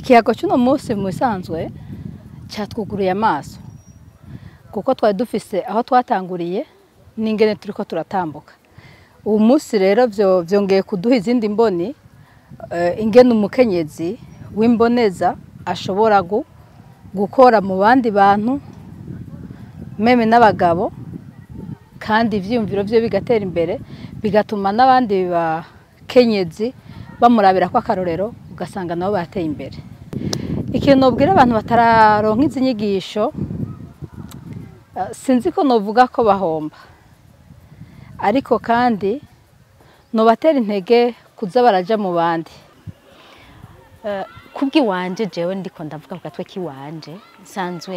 ikiyago cy'uno munsi mu bisanzwe cyatwuguriye amaso kuko twari dufise aho twatanguriye n'ingene turi ko turatambuka ubu munsi rero byongeye kuduha izindi mboni ingene umukenyezi w'imboneza ashobora gukora mu bandi bantu meme n'abagabo kandi ibyiyumviro bye bigatera imbere bigatuma n'abandi bakenyezi bamurabira ko akarorero ugasanga nabo bateye imbere ikintu nubwira abantu batararonka izi nyigisho sinzi ko nuvuga ko bahomba ariko kandi nubatera intege kuza baraja mu bandi kubw'iwanje jewe ndiko ndavuga ku gatwe k'iwanje nsanzwe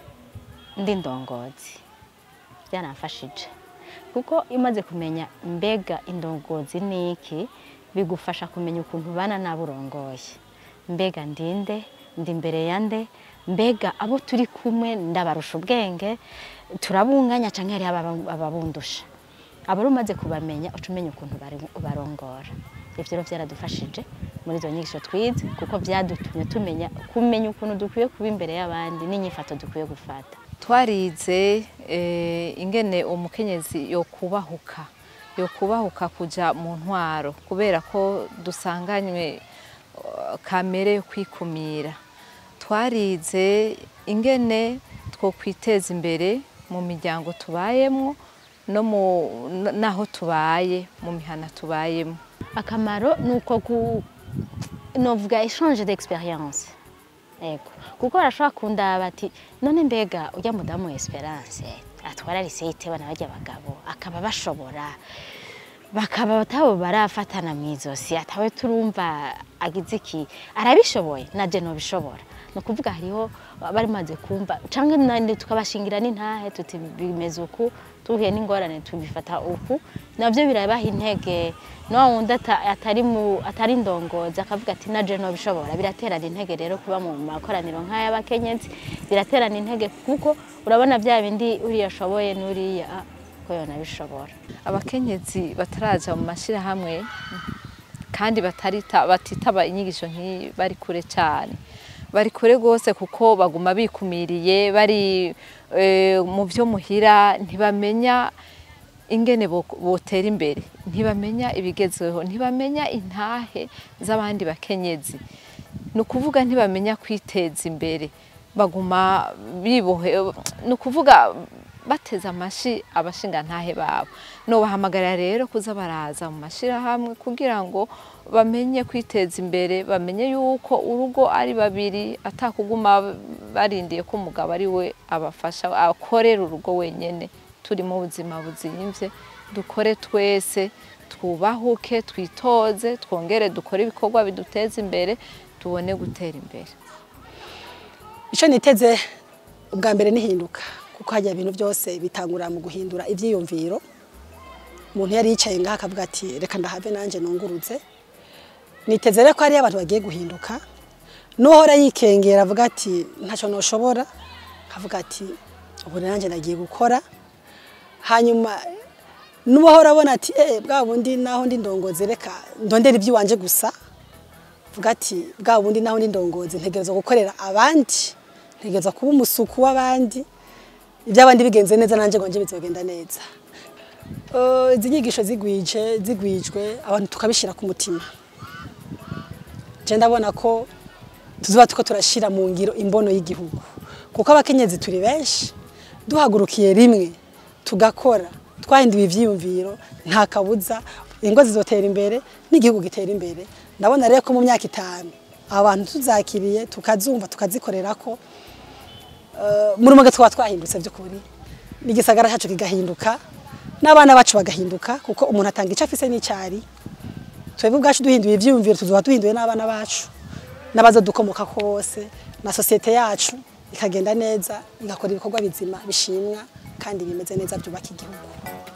ndi ndongozi byaramfashije kuko imaze kumenya mbega indongozi ni iki bigufasha kumenya ukuntu ubana n'abo urongoye mbega ndinde ndi imbere ya nde mbega abo turi kumwe ndabarusha ubwenge turabunganya cyangwa hariho ababundusha aba umaze kubamenya uca umenya ukuntu barongora ibyo rero byaradufashije muri izo nyigisho twize kuko byadutumye tumenya kumenya ukuntu dukwiye kuba imbere y'abandi n'inyifato dukwiye gufata twarize ingene umukenyezi yo kubahuka yo kubahuka kujya mu ntwaro kubera ko dusanganywe kamere yo kwikumira twarize ingene two kwiteza imbere mu miryango tubayemo no n'aho tubaye mu mihana tubayemo akamaro ni uko novuga eshanje d'experience yego kuko barashobora kundaba bati none mbega ujya mudamu esperance atwara liseyite bana bajya abagabo akaba bashobora bakaba batabo barafatana mu izosi atawe turumva agize iki arabishoboye naje nobishobora ni ukuvuga hariho bari maze kumva cyangwa nandi tukabashingira n'intahe tuti bimeze uku tuhuye n'ingorane tubifata uku nabyo birabaha intege no wundi atari mu atari ndongozi akavuga ati naje nobishobora biraterana intege rero kuba mu makoraniro nk'ay'abakenyezi biraterana intege kuko urabona bya bindi uriya ashoboye n'uriya ko yonabishobora abakenyezi bataraja mu mashyirahamwe kandi batitaba inyigisho nk'iyi bari kure cyane bari kure rwose kuko baguma bikumiriye bari mu byo muhira ntibamenya ingene botera imbere ntibamenya ibigezweho ntibamenya intahe z'abandi bakenyezi ni ukuvuga ntibamenya kwiteza imbere baguma bibohe ni ukuvuga bateze amashi abashingantahe babo nubahamagarira rero kuza baraza mu mashyirahamwe kugira ngo bamenye kwiteza imbere bamenye yuko urugo ari babiri atakuguma barindiye ko umugabo ari we abafasha akorera urugo wenyine turi mu buzima buzimvye dukore twese twubahuke twitoze twongere dukore ibikorwa biduteza imbere tubone gutera imbere icyo niteze ubwa mbere nihinduka kuko hajya ibintu byose bitangurira mu guhindura ibyiyumviro umuntu yari yicaye ngaha akavuga ati reka ndahave nanjye nunguruze niteze rero ko hariyo abantu bagiye guhinduka n'uhora yikengera avuga ati ntacyo ntushobora akavuga ati ubu nanjye nagiye gukora hanyuma n'uhora abona ati eee bwa bundi naho ndi ndongozi reka ndondera iby'iwanje gusa avuga ati bwa bundi naho ndi ndongozi ntegereza gukorera abandi ntegereza kuba umusuku w'abandi iby'abandi bigenze neza nanjye ngo njye bizogenda neza izi nyigisho zigwije zigwijwe abantu tukabishyira ku mutima njye ndabona ko tuzuba tuko turashyira mu ngiro imbono y'igihugu kuko abakenyezi turi benshi duhagurukiye rimwe tugakora twahinduye ibyiyumviro nta kabuza ingo zizotera imbere n'igihugu gitera imbere ndabona rero ko mu myaka itanu abantu tuzakiriye tukazumva tukazikorera ko muri umwe twaba twahindutse by'ukuri n'igisagara cyacu kigahinduka n'abana bacu bagahinduka kuko umuntu atanga icyo afise n'icyari twebwe ubwacu duhinduye ibyiyumviro tuzuba duhinduye n'abana bacu n'abaza dukomoka ko bose na sosiyete yacu ikagenda neza igakora ibikorwa bizima bishimwa kandi bimeze neza byubaka igihugu